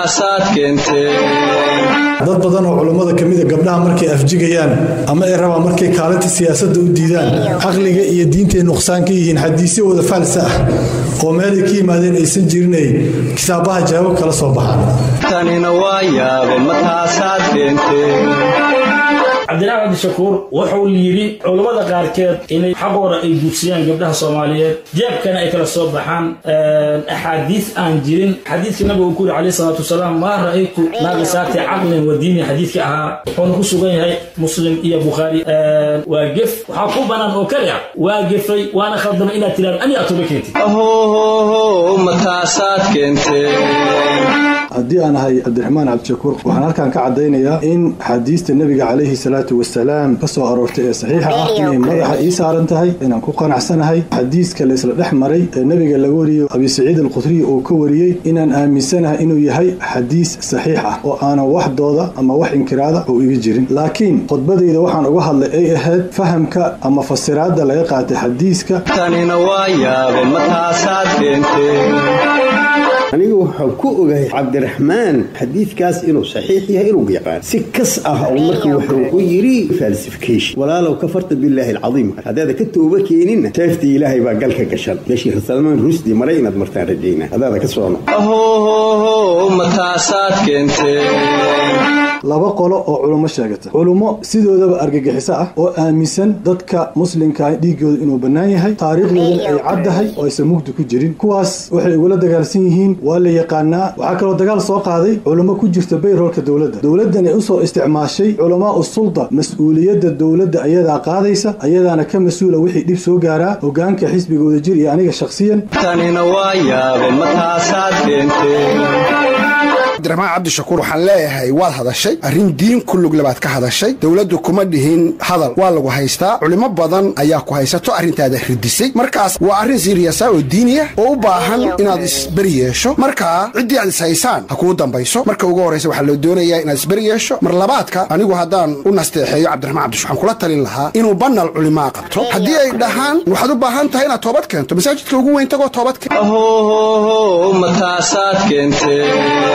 mataasaad keenteen dad badan oo culummada ka mida gabdhaha markay afjigayaan ama ay rabaan markay kaalinta siyaasadda u diidaan caqliga iyo diintay nuqsaan ka yihiin xadiisyo wada faalsa ah oo meelay ka yimaadeen aysan jirinay kitaabaha jawaabo kala soo baxaan tanina waa yaabe mataasaad keenteen cabdiraxmaan cabdishakuur wuxuu yidhi culammada qaarkeed inay xaqooda ay guudsiyaan gabdhaha soomaaliyeed jeebkana ay kala soo baxaan axaadiis aan jirin xadiidka nabiga uu ku yidhi calayhi salaatu wasalaam maa ra'aytu naaqisaati caqlin wa diinin xadiidka ahaa wuxuuna ku sugan yahay muslim iyo bukhaari waa gef waxaa ku bannaan oo kali ah waa gefay waana khaldamay inaad tiraan ani atuba keentid ahohoho mataasaad keenteen haddii aan ahay cabdiraxmaan cabdishakuur waxaan halkan ka caddaynayaa in xadiista nebiga calayhi salaatu wasalaam ka soo aroortay ee saxiixa ah inay madaxa ii saaran tahay inaan ku qanacsanahay xadiiska la isla dhex maray ee nebiga laga wariyey abi saciid alkhudriy uu ka wariyey inaan aaminsanahay inuu yahay xadiis saxiix ah oo aanan wax dooda ama wax inkiraada oo iga jirin laakiin khudbadayda waxaan uga hadlay ay ahayd fahamka ama fasiraadda laga qaatay xadiiska tanina waa yaabe mataasaad keenteen anigu waxaan ku ogahay cabdiraxmaan xadiidkaas inuu saxiix yahay inuu yaqaan si kas ah oo marka wuxuu u yidhi falsification walaalow kafarta billaahi alcadiim haddaada ka tooba keeninna seeftii ilaahay baa galka gashan meeshii salmaan rusdi maray inaad martaan rajaynaa hadaada ka soono ahohoho mataasaad keenteen laba qolo oo culummo sheegata culummo sidoodaba argagixiso ah oo aaminsan dadka muslimkaa dhiiggooda inuu bannaan yahay taariikhdoodan ay caddahay oo aysan mugdi ku jirin kuwaas waxay ugula dagaalsan yihiin waa la yaqaanaa waxaa kaloo dagaal soo qaaday culummo ku jirta bayroolka dowladda dowladdan ay usoo isticmaashay culamaa u sulda mas-uuliyadda dowladda ayadaa qaadaysa ayadaana ka mas-uula wixii dhib soo gaaraa hogaanka xisbigooda jir iyo aniga shakhsiyan tanina waa yaabe mataasaad keenteen cabdiraxmaan cabdishakuur waxaan leeyahay waad hadashay arrin diin ku luglabaad ka hadashay dowladdu kuma dhihin hadal waa lagu haystaa culimo badan ayaa ku haysato arrintaada ridisay markaas waa arrin siiriyasa oo diiniya oo u baahan inaad isberi yeesho markaa ciddii aad ishaysaan ha kuu dambayso marka ugu horraysa waxaa loo doonayaa inaad isberi yeesho mar labaadka anigu haddaan u nasteexeeyo cabdiraxmaan cabdish waxaan kula talin lahaa inuu banal culimaa qabto haddii ay dhahaan waxaad u baahan tahay inaad toobad keento masaajidka ugu weyn tagoo toobad keen ahohoho mataasaad keenteen